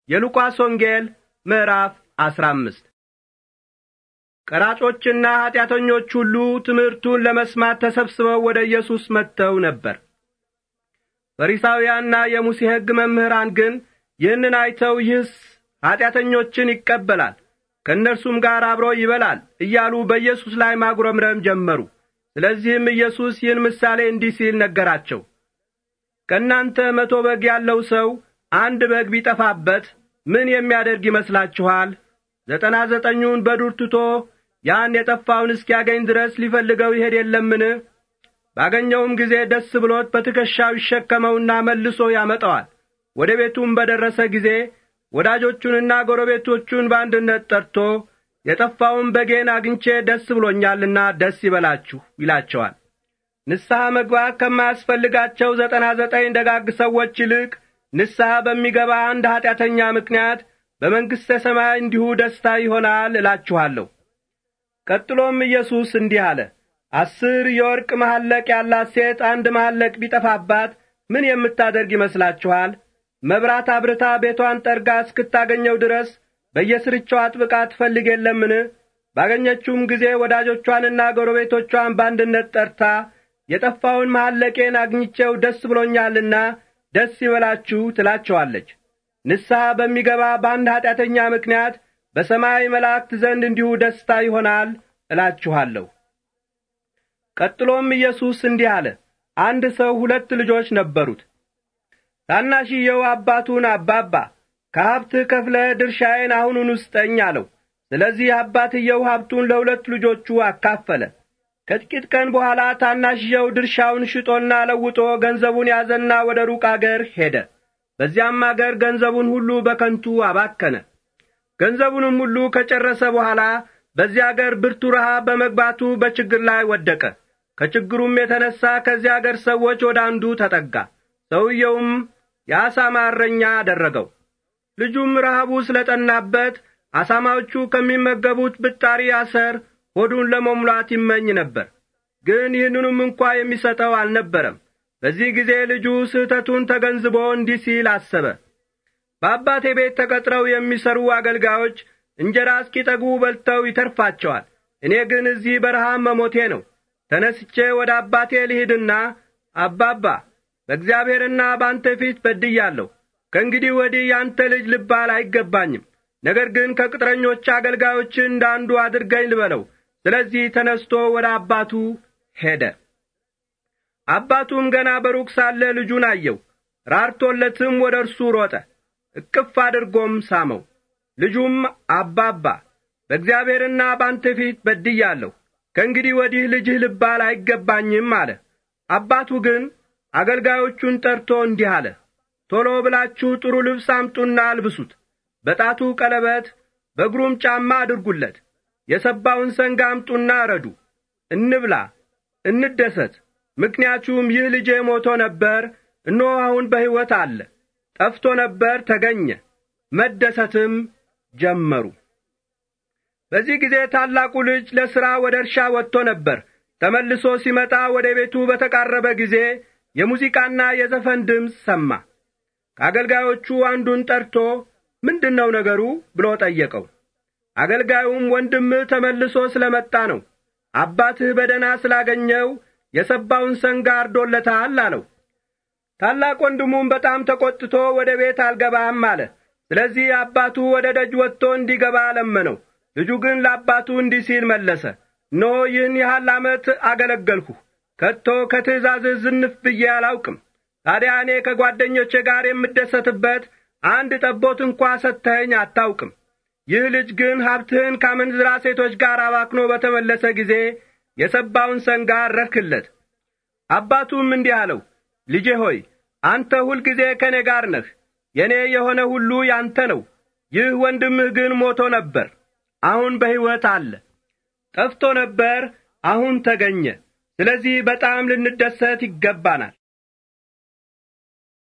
የሉቃስ ወንጌል ምዕራፍ አስራ አምስት ቀራጮችና ኀጢአተኞች ሁሉ ትምህርቱን ለመስማት ተሰብስበው ወደ ኢየሱስ መጥተው ነበር። ፈሪሳውያንና የሙሴ ሕግ መምህራን ግን ይህንን አይተው ይህስ ኀጢአተኞችን ይቀበላል፣ ከእነርሱም ጋር አብሮ ይበላል እያሉ በኢየሱስ ላይ ማጉረምረም ጀመሩ። ስለዚህም ኢየሱስ ይህን ምሳሌ እንዲህ ሲል ነገራቸው። ከእናንተ መቶ በግ ያለው ሰው አንድ በግ ቢጠፋበት ምን የሚያደርግ ይመስላችኋል? ዘጠና ዘጠኙን በዱር ትቶ ያን የጠፋውን እስኪያገኝ ድረስ ሊፈልገው ይሄድ የለምን? ባገኘውም ጊዜ ደስ ብሎት በትከሻው ይሸከመውና መልሶ ያመጣዋል። ወደ ቤቱም በደረሰ ጊዜ ወዳጆቹንና ጎረቤቶቹን በአንድነት ጠርቶ የጠፋውን በጌን አግኝቼ ደስ ብሎኛልና ደስ ይበላችሁ ይላቸዋል። ንስሐ መግባት ከማያስፈልጋቸው ዘጠና ዘጠኝ ደጋግ ሰዎች ይልቅ ንስሐ በሚገባ አንድ ኀጢአተኛ ምክንያት በመንግሥተ ሰማይ እንዲሁ ደስታ ይሆናል እላችኋለሁ። ቀጥሎም ኢየሱስ እንዲህ አለ። አስር የወርቅ መሐለቅ ያላት ሴት አንድ መሐለቅ ቢጠፋባት ምን የምታደርግ ይመስላችኋል? መብራት አብርታ ቤቷን ጠርጋ እስክታገኘው ድረስ በየስርቻው አጥብቃ ትፈልግ የለምን? ባገኘችውም ጊዜ ወዳጆቿንና ጎረቤቶቿን በአንድነት ጠርታ የጠፋውን መሐለቄን አግኝቼው ደስ ብሎኛልና ደስ ይበላችሁ ትላቸዋለች። ንስሐ በሚገባ በአንድ ኀጢአተኛ ምክንያት በሰማይ መላእክት ዘንድ እንዲሁ ደስታ ይሆናል እላችኋለሁ። ቀጥሎም ኢየሱስ እንዲህ አለ። አንድ ሰው ሁለት ልጆች ነበሩት። ታናሽየው አባቱን አባባ ከሀብትህ ከፍለ ድርሻዬን አሁኑን ውስጠኝ አለው። ስለዚህ አባትየው ሀብቱን ለሁለት ልጆቹ አካፈለ። ከጥቂት ቀን በኋላ ታናሽየው ድርሻውን ሽጦና ለውጦ ገንዘቡን ያዘና ወደ ሩቅ አገር ሄደ። በዚያም አገር ገንዘቡን ሁሉ በከንቱ አባከነ። ገንዘቡንም ሁሉ ከጨረሰ በኋላ በዚያ አገር ብርቱ ረሃብ በመግባቱ በችግር ላይ ወደቀ። ከችግሩም የተነሣ ከዚያ አገር ሰዎች ወደ አንዱ ተጠጋ። ሰውየውም የአሳማ እረኛ አደረገው። ልጁም ረሃቡ ስለ ጠናበት አሳማዎቹ ከሚመገቡት ብጣሪ አሰር ሆዱን ለመሙላት ይመኝ ነበር። ግን ይህንኑም እንኳ የሚሰጠው አልነበረም። በዚህ ጊዜ ልጁ ስህተቱን ተገንዝቦ እንዲህ ሲል አሰበ። በአባቴ ቤት ተቀጥረው የሚሰሩ አገልጋዮች እንጀራ እስኪጠግቡ በልተው ይተርፋቸዋል። እኔ ግን እዚህ በረሃብ መሞቴ ነው። ተነስቼ ወደ አባቴ ልሂድና አባባ፣ በእግዚአብሔርና በአንተ ፊት በድያለሁ። ከእንግዲህ ወዲህ ያንተ ልጅ ልባል አይገባኝም። ነገር ግን ከቅጥረኞች አገልጋዮች እንደ አንዱ አድርገኝ ልበለው። ስለዚህ ተነስቶ ወደ አባቱ ሄደ። አባቱም ገና በሩቅ ሳለ ልጁን አየው። ራርቶለትም ወደ እርሱ ሮጠ፣ እቅፍ አድርጎም ሳመው። ልጁም አባባ፣ በእግዚአብሔርና ባንተ ፊት በድያለሁ፣ ከእንግዲህ ወዲህ ልጅህ ልባል አይገባኝም አለ። አባቱ ግን አገልጋዮቹን ጠርቶ እንዲህ አለ፣ ቶሎ ብላችሁ ጥሩ ልብስ አምጡና አልብሱት፣ በጣቱ ቀለበት፣ በእግሩም ጫማ አድርጉለት የሰባውን ሰንጋ አምጡና እረዱ፣ እንብላ፣ እንደሰት። ምክንያቱም ይህ ልጄ ሞቶ ነበር፣ እነሆ አሁን በሕይወት አለ፣ ጠፍቶ ነበር፣ ተገኘ። መደሰትም ጀመሩ። በዚህ ጊዜ ታላቁ ልጅ ለሥራ ወደ እርሻ ወጥቶ ነበር። ተመልሶ ሲመጣ ወደ ቤቱ በተቃረበ ጊዜ የሙዚቃና የዘፈን ድምፅ ሰማ። ከአገልጋዮቹ አንዱን ጠርቶ ምንድን ነው ነገሩ ብሎ ጠየቀው። አገልጋዩም ወንድምህ ተመልሶ ስለ መጣ ነው፣ አባትህ በደና ስላገኘው የሰባውን ሰንጋ አርዶለታል አለው። ታላቅ ወንድሙም በጣም ተቈጥቶ ወደ ቤት አልገባም አለ። ስለዚህ አባቱ ወደ ደጅ ወጥቶ እንዲገባ ለመነው። ልጁ ግን ለአባቱ እንዲህ ሲል መለሰ፣ እነሆ ይህን ያህል ዓመት አገለገልሁህ፣ ከቶ ከትእዛዝህ ዝንፍ ብዬ አላውቅም። ታዲያ እኔ ከጓደኞቼ ጋር የምደሰትበት አንድ ጠቦት እንኳ ሰጥተኸኝ አታውቅም። ይህ ልጅ ግን ሀብትህን ከአመንዝራ ሴቶች ጋር አባክኖ በተመለሰ ጊዜ የሰባውን ሰንጋ ረክለት። አባቱም እንዲህ አለው፣ ልጄ ሆይ አንተ ሁልጊዜ ከእኔ ጋር ነህ፣ የእኔ የሆነ ሁሉ ያንተ ነው። ይህ ወንድምህ ግን ሞቶ ነበር፣ አሁን በሕይወት አለ። ጠፍቶ ነበር፣ አሁን ተገኘ። ስለዚህ በጣም ልንደሰት ይገባናል።